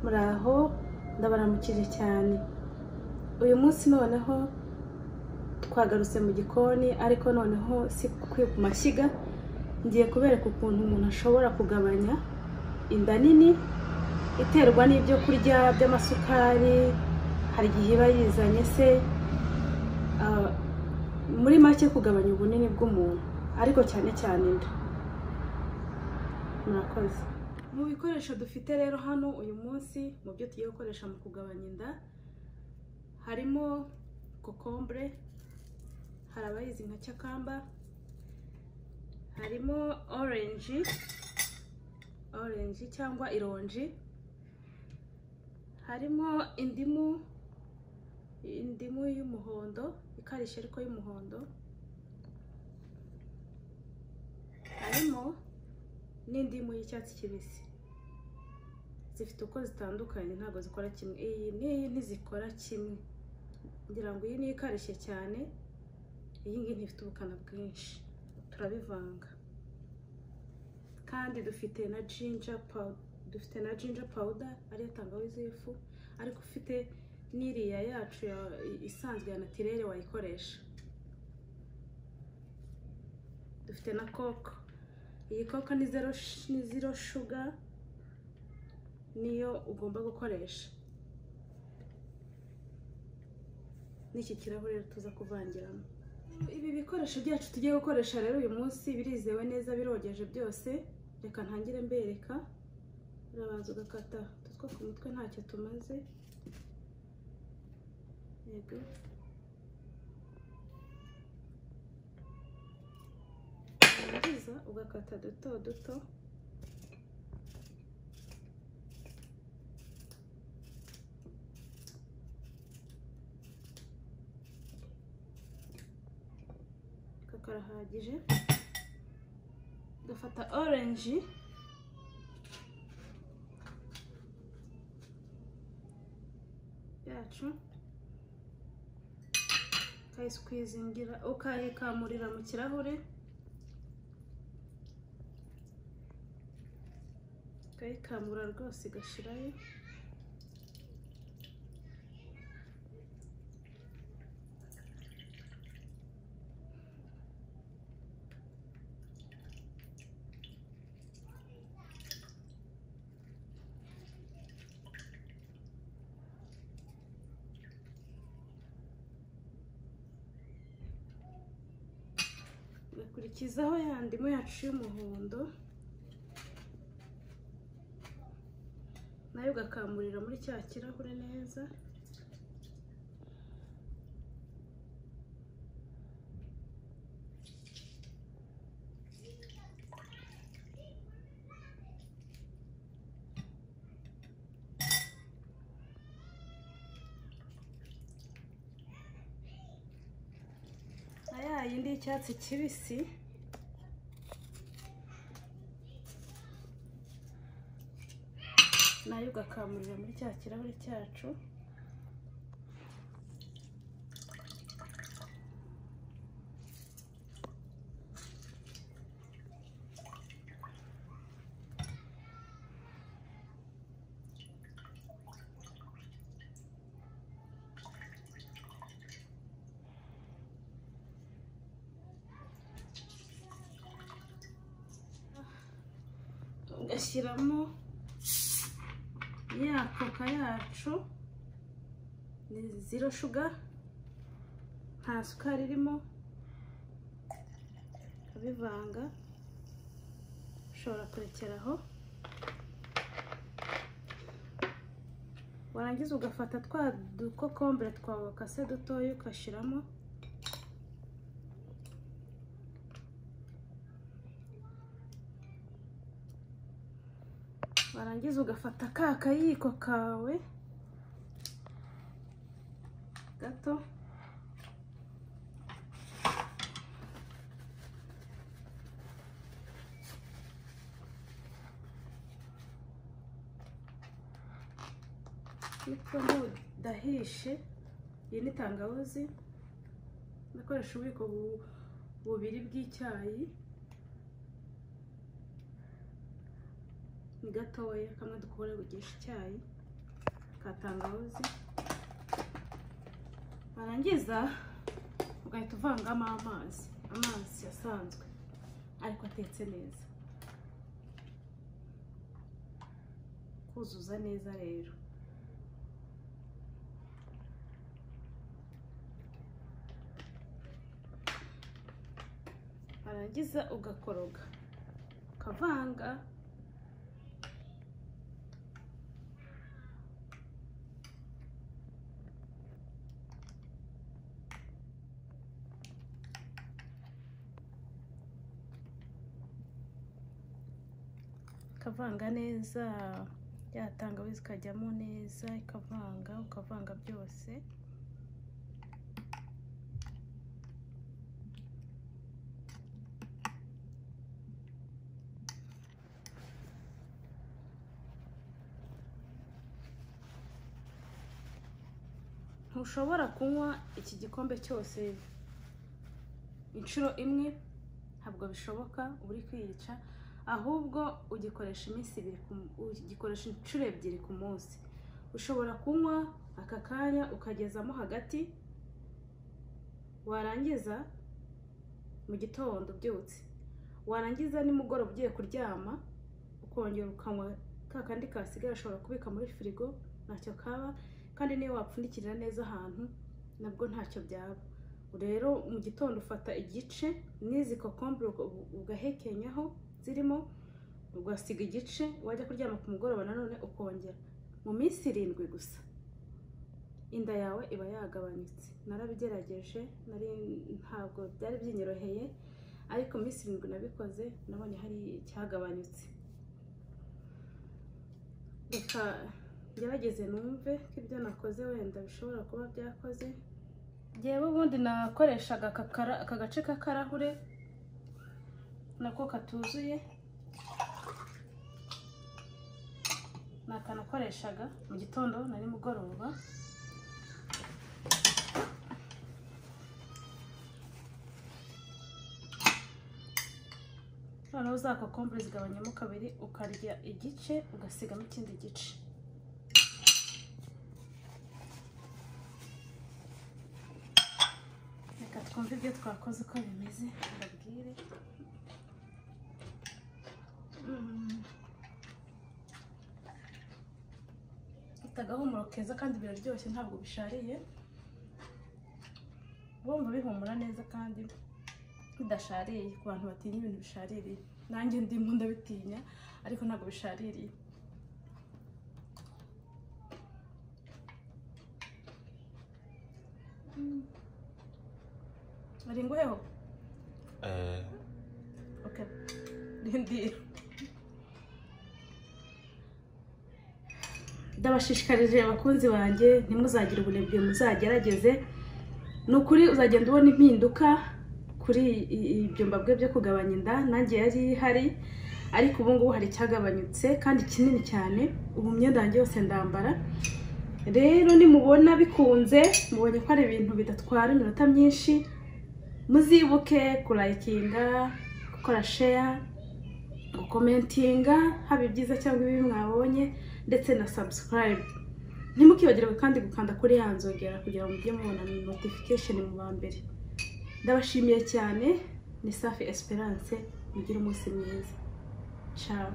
muraho ndabaramukije cyane uyu munsi noneho twagarutse mu gikoni ariko noneho si ku mashyiga ngiye kubereka ukuntu umuntu ashobora kugabanya inda nini iterwa n'ibyo kurya by'amasukari hari igihe iba yizanye se ah, muri make kugabanya ubunini bw'umuntu ariko cyane cyane inda murakoze mu bikoresho dufite rero hano uyu munsi mu byo tugiye gukoresha mu kugabanya inda harimo kokombure hari abayizi nka cyakamba harimo orange orange cyangwa ironji harimo indimu indimu y'umuhondo ikarishye ariko y'umuhondo harimo n'indimu y'icyatsi kibisi zifite uko zitandukanye ntabwo zikora kimwe iyi n'iyi ntizikora kimwe ngira ngo iyi niyo ikarishye cyane iyi ngiyi ntifite ubukana bwinshi turabivanga kandi dufite na jinja powder dufite na jinja powder ariyo tangawizi y'ifu ariko ufite n'iriya yacu ya- isanzwe ya natirere wayikoresha dufite na koko iyi koko ni zero sh- ni zero shuga niyo ugomba gukoresha n'iki kirahure tuza kuvangiramo ibi bikoresho byacu tugiye gukoresha rero uyu munsi birizewe neza birogeje byose reka ntangire mbereka urabanza ugakata utu two ku mutwe ntacyo tumaze yego warangiza ugakata duto duto aka karahagije ugafata orange yacu ukayisikwizingira ukayikamurira mu kirahure ukayikamura rwose igashirayo ugakurikizaho ya ndimu yacu y'umuhondo nayo ugakamurira muri cya kirahure neza na ya yindi y'icyatsi kibisi nayo ugakamurira muri cya kirahure cyacu ugashyiramo ya koka yacu ni zero shuga nta sukari irimo ukabivanga ushobora kurekeraho warangiza ugafata twa dukokombure twawe wakase dutoya ugashyiramo warangiza ugafata ka kayiko kawe gato niko ntudahishe iyi ni tangawizi nakoresha ububiko bu- bubiri bw'icyayi ni gatoya kamwe dukora bugisha icyayi ka tangawizi warangiza ugahita uvangamo amazi amazi asanzwe ariko atetse neza kuzuza neza rero warangiza ugakoroga ukavanga ukavanga neza ya tangawizi ikajyamo neza ikavanga ukavanga byose ntushobora kunywa iki gikombe cyose inshuro imwe ntabwo bishoboka uri kwiyica ahubwo ugikoresha iminsi ibiri ku- ugikoresha inshuro ebyiri ku munsi ushobora kunywa aka kanya ukagezamo hagati warangiza mu gitondo ubyutse warangiza nimugoroba ugiye kuryama ukongera ukanywa ka kandi kasigaye ushobora kubika muri firigo ntacyo kaba kandi niyo wapfundikirira neza ahantu nabwo ntacyo byaba rero mu gitondo ufata igice n'izi kokombure uga- ugahekenyaho zirimo ugasiga igice wajya kuryama ku mugoroba nanone ukongera mu minsi irindwi gusa inda yawe iba yagabanutse narabigerageje nari ntabwo byari byinyeroheye ariko mu minsi irindwi nabikoze nabonye hari icyagabanutse reka ngerageze numve ko ibyo nakoze wenda bishobora kuba byakoze yewe ubundi nakoreshaga aka kara- aka gace k'akarahure nako katuzuye ni akanakoreshaga mu gitondo na nimugoroba noneho za kokombure zigabanyamo kabiri ukarya igice ugasigamo ikindi gice reka twumve ibyo twakoze uko bimeze mbabwire Mm. Bifite agahumuro keza kandi biraryoshye ntabwo bishariye bumva bihumura neza kandi bidashariye ku bantu batinya ibintu bishaririye nanjye ndimo ndabitinya ariko ntabwo bishaririye Mm. bari nguheho Eh, Ok, ndindira ndabashishikarije abakunzi banjye ntimuzagire ubunebwe muzagerageze ni ukuri uzagenda ubona impinduka kuri i- ibyumba bwe byo kugabanya inda nanjye yari ihari ariko ubu ngubu hari icyagabanyutse kandi kinini cyane ubu imyenda yanjye yose ndambara rero nimubona bikunze mubonye ko ari ibintu bidatwara iminota myinshi muzibuke kurayikinga gukora sheya gukomentinga haba ibyiza cyangwa ibibi mwabonye ndetse na subscribe ntimukibagirwe kandi gukanda kuri ya nzogera kugira ngo mujye mubona notification mu ba mbere ndabashimiye cyane ni safi esperance mugire umunsi mwiza ciao